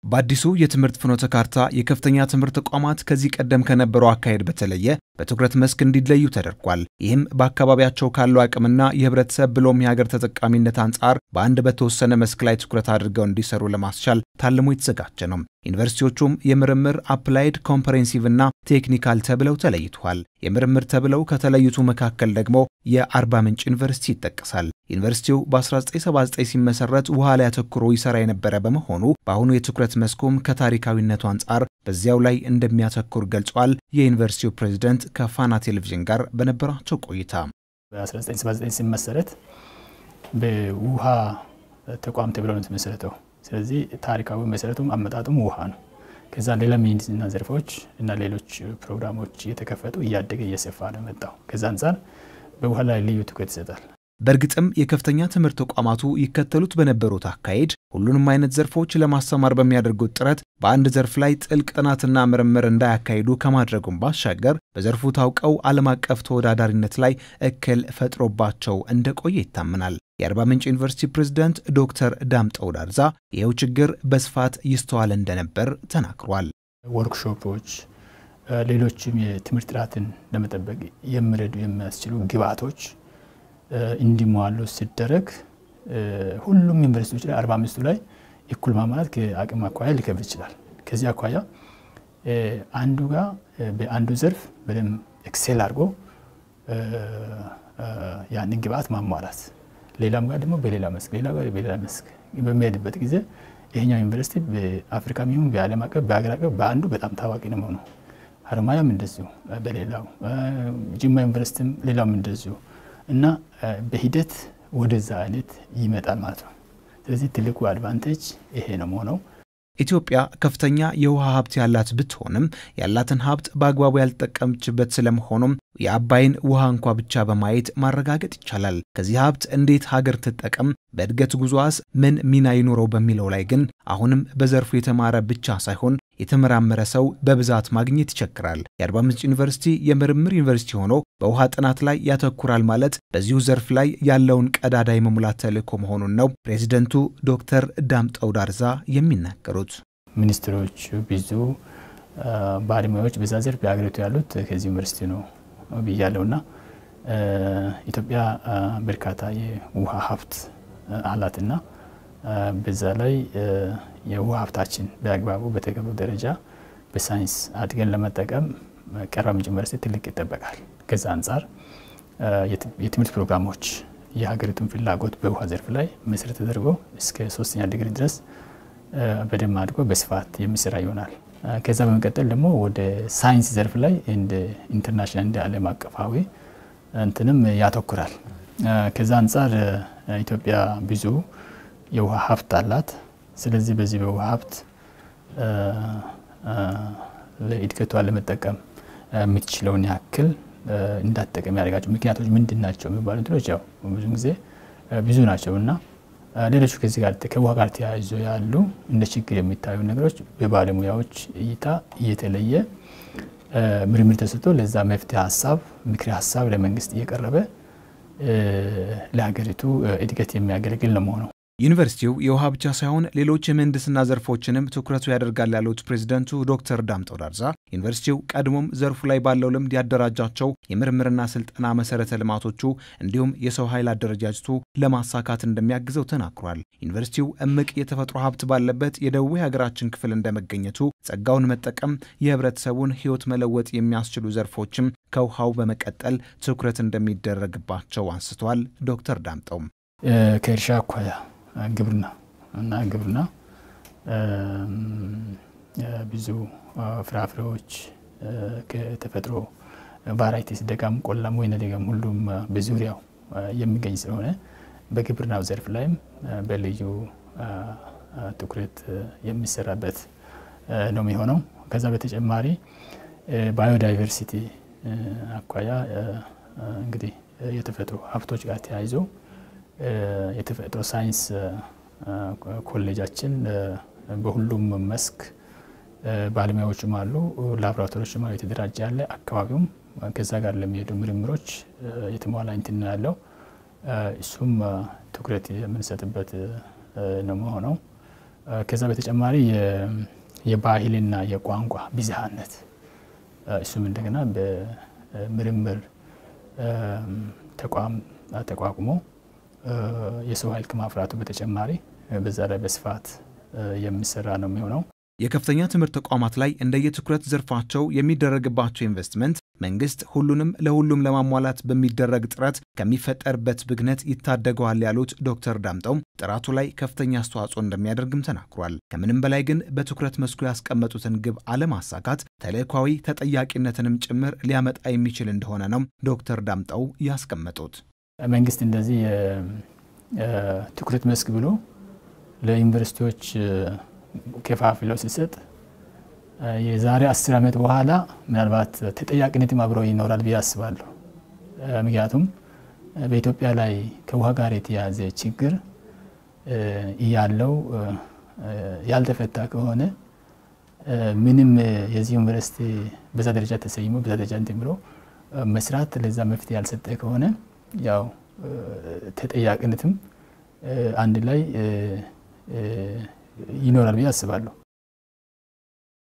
በአዲሱ የትምህርት ፍኖተ ካርታ የከፍተኛ ትምህርት ተቋማት ከዚህ ቀደም ከነበረው አካሄድ በተለየ በትኩረት መስክ እንዲለዩ ተደርጓል። ይህም በአካባቢያቸው ካለው አቅምና የህብረተሰብ ብሎም የሀገር ተጠቃሚነት አንጻር በአንድ በተወሰነ መስክ ላይ ትኩረት አድርገው እንዲሰሩ ለማስቻል ታልሞ የተዘጋጀ ነው። ዩኒቨርሲቲዎቹም የምርምር አፕላይድ፣ ኮምፕሬንሲቭ እና ቴክኒካል ተብለው ተለይተዋል። የምርምር ተብለው ከተለዩቱ መካከል ደግሞ የአርባ ምንጭ ዩኒቨርሲቲ ይጠቀሳል። ዩኒቨርሲቲው በ1979 ሲመሰረት ውሃ ላይ አተኩሮ ይሰራ የነበረ በመሆኑ በአሁኑ የትኩረት መስኩም ከታሪካዊነቱ አንጻር በዚያው ላይ እንደሚያተኩር ገልጿል። የዩኒቨርሲቲው ፕሬዚደንት ከፋና ቴሌቪዥን ጋር በነበራቸው ቆይታ በ1979 ሲመሰረት በውሃ ተቋም ተብሎ ነው የተመሰረተው። ስለዚህ ታሪካዊ መሰረቱም አመጣጡም ውሃ ነው። ከዛ ሌላ ሜዲሲንና ዘርፎች እና ሌሎች ፕሮግራሞች እየተከፈቱ እያደገ እየሰፋ ነው የመጣው። ከዛ አንጻር በውሃ ላይ ልዩ ትኩረት ይሰጣል። በእርግጥም የከፍተኛ ትምህርት ተቋማቱ ይከተሉት በነበሩት አካሄድ ሁሉንም አይነት ዘርፎች ለማስተማር በሚያደርጉት ጥረት በአንድ ዘርፍ ላይ ጥልቅ ጥናትና ምርምር እንዳያካሂዱ ከማድረጉም ባሻገር በዘርፉ ታውቀው ዓለም አቀፍ ተወዳዳሪነት ላይ እክል ፈጥሮባቸው እንደቆየ ይታመናል። የአርባ ምንጭ ዩኒቨርሲቲ ፕሬዝዳንት ዶክተር ዳምጠው ዳርዛ ይኸው ችግር በስፋት ይስተዋል እንደነበር ተናግሯል። ወርክሾፖች፣ ሌሎችም የትምህርት ጥራትን ለመጠበቅ የሚረዱ የሚያስችሉ ግብዓቶች እንዲሟሉ ሲደረግ ሁሉም ዩኒቨርሲቲዎች ላይ አርባ አምስቱ ላይ እኩል ማሟላት ከአቅም አኳያ ሊከብድ ይችላል። ከዚህ አኳያ አንዱ ጋር በአንዱ ዘርፍ በደንብ ኤክሴል አድርጎ ያንን ግብዓት ማሟላት፣ ሌላም ጋር ደግሞ በሌላ መስክ ሌላ ጋር በሌላ መስክ በሚሄድበት ጊዜ ይሄኛው ዩኒቨርሲቲ በአፍሪካም ይሁን በዓለም አቀፍ በሀገር አቀፍ በአንዱ በጣም ታዋቂ ነው መሆኑ፣ ሀረማያም እንደዚሁ በሌላው ጅማ ዩኒቨርሲቲም ሌላውም እንደዚሁ እና በሂደት ወደዛ አይነት ይመጣል ማለት ነው። ስለዚህ ትልቁ አድቫንቴጅ ይሄ ነው መሆነው። ኢትዮጵያ ከፍተኛ የውሃ ሀብት ያላት ብትሆንም ያላትን ሀብት በአግባቡ ያልጠቀመችበት ስለመሆኑም የአባይን ውሃ እንኳ ብቻ በማየት ማረጋገጥ ይቻላል። ከዚህ ሀብት እንዴት ሀገር ትጠቀም፣ በእድገት ጉዞዋስ ምን ሚና ይኖረው በሚለው ላይ ግን አሁንም በዘርፉ የተማረ ብቻ ሳይሆን የተመራመረ ሰው በብዛት ማግኘት ይቸግራል። የአርባ ምንጭ ዩኒቨርሲቲ የምርምር ዩኒቨርሲቲ ሆኖ በውሃ ጥናት ላይ ያተኩራል ማለት በዚሁ ዘርፍ ላይ ያለውን ቀዳዳ የመሙላት ተልዕኮ መሆኑን ነው ፕሬዚደንቱ ዶክተር ዳምጠው ዳርዛ የሚናገሩት። ሚኒስትሮች፣ ብዙ ባለሙያዎች በዛ ዘርፍ በሀገሪቱ ያሉት ከዚህ ዩኒቨርሲቲ ነው ብያለሁና ኢትዮጵያ በርካታ የውሃ ሀብት አላትና በዛ ላይ የውሃ ሀብታችን በአግባቡ በተገቢው ደረጃ በሳይንስ አድገን ለመጠቀም ከአርባ ምንጭ ዩኒቨርሲቲ ትልቅ ይጠበቃል። ከዛ አንጻር የትምህርት ፕሮግራሞች የሀገሪቱን ፍላጎት በውሃ ዘርፍ ላይ መሰረት ተደርጎ እስከ ሶስተኛ ዲግሪ ድረስ በደንብ አድጎ በስፋት የሚሰራ ይሆናል። ከዛ በመቀጠል ደግሞ ወደ ሳይንስ ዘርፍ ላይ እንደ ኢንተርናሽናል እንደ ዓለም አቀፋዊ እንትንም ያተኩራል። ከዛ አንጻር ኢትዮጵያ ብዙ የውሃ ሀብት አላት። ስለዚህ በዚህ በውሃ ሀብት ለእድገቷ ለመጠቀም የምትችለውን ያክል እንዳትጠቀም ያደርጋቸው ምክንያቶች ምንድን ናቸው የሚባሉ እንትኖች ያው ብዙ ጊዜ ብዙ ናቸው እና ሌሎቹ ከዚህ ጋር ከውሃ ጋር ተያይዞ ያሉ እንደ ችግር የሚታዩ ነገሮች በባለሙያዎች እይታ እየተለየ ምርምር ተሰጥቶ ለዛ መፍትሄ ሀሳብ ምክሪ ሀሳብ ለመንግስት እየቀረበ ለሀገሪቱ እድገት የሚያገለግል ነው መሆነው። ዩኒቨርሲቲው የውሃ ብቻ ሳይሆን ሌሎች የምህንድስና ዘርፎችንም ትኩረቱ ያደርጋል ያሉት ፕሬዚደንቱ ዶክተር ዳምጠው ዳርዛ ዩኒቨርሲቲው ቀድሞም ዘርፉ ላይ ባለው ልምድ ያደራጃቸው የምርምርና ስልጠና መሰረተ ልማቶቹ እንዲሁም የሰው ኃይል አደረጃጀቱ ለማሳካት እንደሚያግዘው ተናግሯል። ዩኒቨርሲቲው እምቅ የተፈጥሮ ሀብት ባለበት የደቡብ የሀገራችን ክፍል እንደመገኘቱ ጸጋውን መጠቀም የህብረተሰቡን ህይወት መለወጥ የሚያስችሉ ዘርፎችም ከውሃው በመቀጠል ትኩረት እንደሚደረግባቸው አንስተዋል። ዶክተር ዳምጠውም ከእርሻ አኳያ ግብርና እና ግብርና ብዙ ፍራፍሬዎች ከተፈጥሮ ቫራይቲስ ደጋም፣ ቆላም፣ ወይነ ደጋም ሁሉም በዙሪያው የሚገኝ ስለሆነ በግብርናው ዘርፍ ላይም በልዩ ትኩረት የሚሰራበት ነው የሚሆነው። ከዛ በተጨማሪ ባዮዳይቨርሲቲ አኳያ እንግዲህ የተፈጥሮ ሀብቶች ጋር ተያይዞ የተፈጥሮ ሳይንስ ኮሌጃችን በሁሉም መስክ ባለሙያዎችም አሉ፣ ላቦራቶሪዎችም አሉ፣ የተደራጀ ያለ አካባቢውም ከዛ ጋር ለሚሄዱ ምርምሮች የተሟላ እንትን ነው ያለው። እሱም ትኩረት የምንሰጥበት ነው መሆነው። ከዛ በተጨማሪ የባህልና የቋንቋ ብዝሃነት እሱም እንደገና በምርምር ተቋም ተቋቁሞ የሰው ኃይል ከማፍራቱ በተጨማሪ በዛ ላይ በስፋት የሚሰራ ነው የሚሆነው። የከፍተኛ ትምህርት ተቋማት ላይ እንደየትኩረት ዘርፋቸው የሚደረግባቸው ኢንቨስትመንት መንግስት ሁሉንም ለሁሉም ለማሟላት በሚደረግ ጥረት ከሚፈጠርበት ብግነት ይታደገዋል ያሉት ዶክተር ዳምጠው ጥራቱ ላይ ከፍተኛ አስተዋጽኦ እንደሚያደርግም ተናግሯል። ከምንም በላይ ግን በትኩረት መስኩ ያስቀመጡትን ግብ አለማሳካት ተልዕኳዊ ተጠያቂነትንም ጭምር ሊያመጣ የሚችል እንደሆነ ነው ዶክተር ዳምጠው ያስቀመጡት። መንግስት እንደዚህ የትኩረት መስክ ብሎ ለዩኒቨርሲቲዎች ከፋፍለው ሲሰጥ የዛሬ አስር ዓመት በኋላ ምናልባት ተጠያቂነትም አብሮ ይኖራል ብዬ አስባለሁ። ምክንያቱም በኢትዮጵያ ላይ ከውሃ ጋር የተያያዘ ችግር እያለው ያልተፈታ ከሆነ ምንም የዚህ ዩኒቨርሲቲ በዛ ደረጃ ተሰይሞ በዛ ደረጃ እንትን ብሎ መስራት ለዛ መፍትሄ ያልሰጠ ከሆነ ያው ተጠያቂነትም አንድ ላይ ይኖራል ብዬ አስባለሁ።